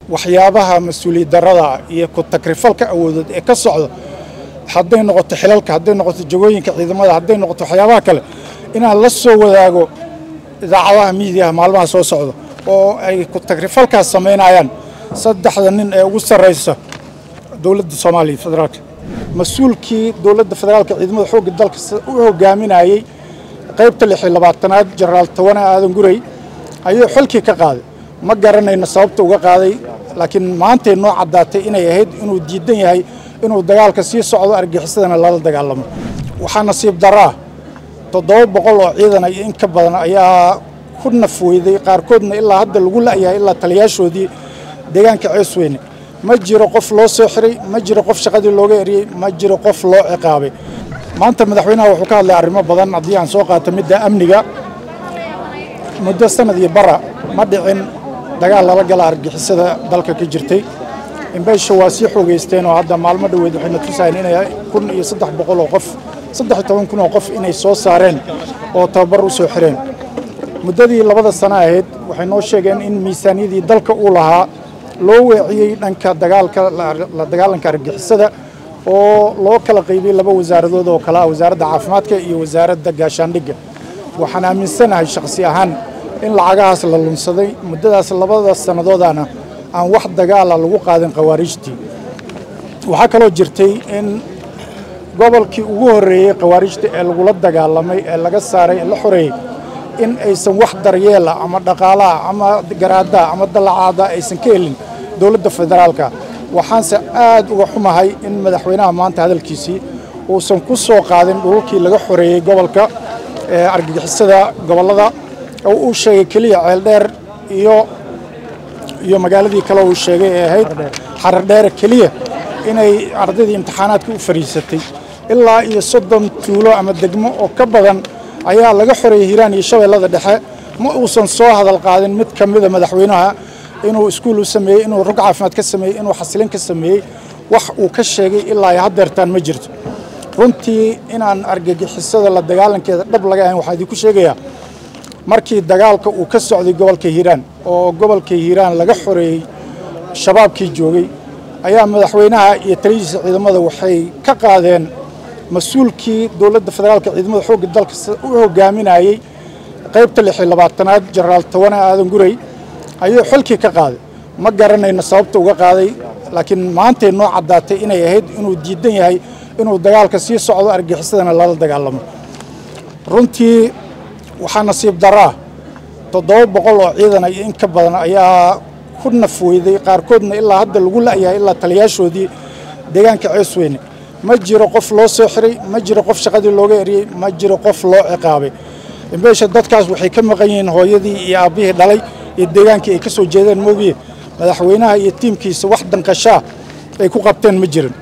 waxyaabaha mas-uuliyad darada iyo ku takrifalka awoodood ee ka socda hadday noqoto xilalka hadday noqoto jagooyinka ciidamada hadday noqoto waxyaabaha kale inaan la soo wadaago idaacadaha miidiyaha maalmaha soo socda oo ay ku takrifalkaas samaynayaan saddexda nin ee ugu sarraysa dowladda soomaaliya federaalka mas-uulkii dowladda federaalka ciidamada xoogga dalka u hogaaminayey qaybta lix iyo labaatanaad jenaraal tawane aadan gurey ayuu xilkii ka qaaday ma garanayno sababta uga qaaday laakiin maantay noo caddaatay inay ahayd inuu diidan yahay inuu dagaalka sii socdo argixisadana lala dagaalamo waxaa nasiib daraa toddoba boqol oo ciidan iyo in ka badan ayaa ku nafweyday qaarkoodna ilaa hadda lagu la'yahay ilaa taliyaashoodii deegaanka ceesweyne ma jiro qof loo soo xiray ma jiro qof shaqadii looga eriyey ma jiro qof loo ciqaabay maanta madaxweynaha wuxuu ka hadlay arrimo badan haddii aan soo qaato midda amniga muddo sanad iyo bara ma dhicin dagaal lala gala argixisada dalka ka jirtay imbeysha waa sii xoogeysteen oo hadda maalmo dhoweed waxayna tusahayn inay kun iyo saddex boqol oo qof saddex iyo toban kun oo qof inay soo saareen oo tababar u soo xireen muddadii labada sano ahayd waxay noo sheegeen in miisaaniyadii dalka uu lahaa loo weeciyey dhanka dagaalka la dagaalanka argixisada oo loo kala qaybiyey laba wasaaradood oo kale ah wasaaradda caafimaadka iyo wasaaradda gaashaandhigga waxaan aaminsanahay shakhsi ahaan in lacagahaas la lunsaday muddadaas labada sannadoodana aan wax dagaala lagu qaadin khawaariijtii waxaa kaloo jirtay in gobolkii ugu horreeyey khawaariijta ee lagula dagaalamay ee laga saaray ee la xoreeyey in aysan wax daryeela ama dhaqaalaha ama garaadaha ama dallacaada aysan ka helin dowladda federaalka waxaanse aad uga xumahay in madaxweynaha maanta hadalkiisii uusan ku soo qaadin dhulkii laga xoreeyey gobolka ee argagixisada gobollada oo uu sheegay keliya ceeldheer iyo iyo magaaladii kale uu sheegay ee ahayd xaradheere keliya inay ardaydii imtixaanaadka u fadhiisatay ilaa iyo soddon tuulo ama degmo oo ka badan ayaa laga xoreeyey hiiraan iyo shabeellada dhexe ma uusan soo hadal qaadin mid ka mida madaxweynaha inuu iskuul u sameeyey inuu rog caafimaad ka sameeyey inuu xasilin ka sameeyey wax uu ka sheegay ilaa ay haddeertaan ma jirto runtii inaan argagixisada la dagaalankeeda dhab laga ahayn waxaa idinku sheegayaa markii dagaalka uu ka socday gobolka hiiraan oo gobolka hiiraan laga xoreeyey shabaabkii joogay ayaa madaxweynaha iyo taliyihiisa ciidamada waxay ka qaadeen mas-uulkii dowladda federaalka ciidamada xoogga dalka u hogaaminayey qaybta lix iyo labaatanaad jenaraal tawane aadan gurey ayuu xilkii ka qaaday ma garanayno sababta uga qaaday laakiin maantay noo caddaatay inay ahayd inuu diidan yahay inuu dagaalka sii socdo argixisadana lala dagaalamo runtii waxaa nasiib daraa toddoba boqol oo ciidan iyo in ka badan ayaa ku nafweyday qaarkoodna ilaa hadda lagu la'yahay ilaa taliyaashoodii deegaanka ceesweyne ma jiro qof loo soo xiray ma jiro qof shaqadii looga eriyey ma jiro qof loo ciqaabay imbeysha dadkaas waxay ka maqan yihiin hooyadii iyo aabbihii dhalay iyo deegaankii ay ka soo jeedeen moogiye madaxweynaha iyo tiimkiisa wax danqashaa ay ku qabteen ma jirin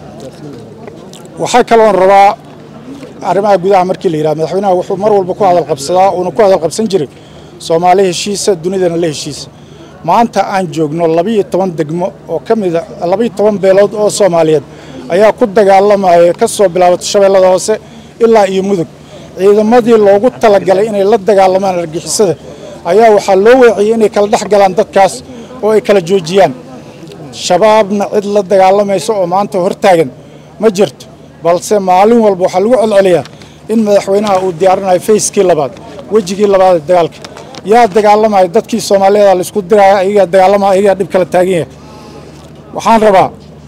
waxaa kaloon rabaa arrimaha gudaha markii la yidhaha madaxweynaha wuxuu mar walba ku hadal qabsadaa uuna ku hadal qabsan jiray soomaali heshiisa dunidana la heshiisa maanta aan joogno labiyo toban degmo oo ka mida labiyo toban beelood oo soomaaliyeed ayaa ku dagaalamaya ka soo bilaabato shabeellada hoose ilaa iyo mudug ciidamadii loogu talagalay inay la dagaalamaan argixisada ayaa waxaa loo weeciyey inay kala dhex galaan dadkaas oo ay kala joojiyaan shabaabna cid la dagaalamaysa oo maanta hortaagan ma jirto balse maalin walba waxaa lagu celceliyaa in madaxweynaha uu diyaarinayo fayskii labaad wejigii labaad ee dagaalka yaa dagaalamaya dadkii soomaaliyeeda laisku diraya ayagaa dagaalamaya ayagaa dhib kala taagan yahay waxaan rabaa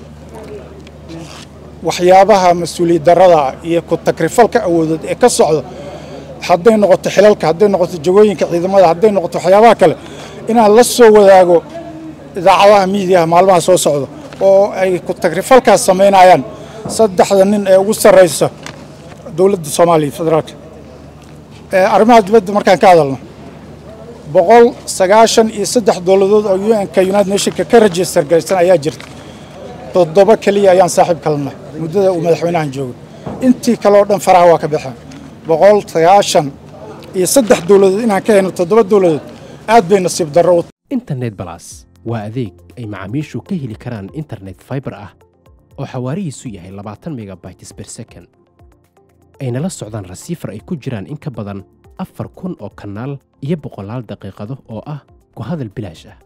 waxyaabaha mas-uuliyad darada iyo ku takrifalka awoodood ee ka socda hadday noqoto xilalka hadday noqoto jagooyinka ciidamada hadday noqoto waxyaabaha kale inaan la soo wadaago idaacadaha miidiyaha maalmaha soo socda oo ay ku takrifalkaas samaynayaan saddexda nin ee ugu sarraysa dowladda soomaaliya federaalka arrimaha dibadda markaan ka hadalno boqol sagaashan iyo saddex dowladood oo un-ka united nationka ka register garaysan ayaa jirta toddoba keliya ayaan saaxiib kalana muddada uu madaxweynahan joogay intii kale oo dhan faraha waa ka baxeen boqol sagaashan iyo saddex dowladood inaan ka hayno toddoba dowladood aad bay nasiib darro u internet balas waa adeeg ay macaamiishu ka heli karaan internet fiber ah oo xawaarihiisu yahay labaatan megabytes per second ayna la socdaan rasiifar ay ku jiraan in ka badan afar kun oo kanaal iyo boqolaal daqiiqado oo ah ku hadal bilaash ah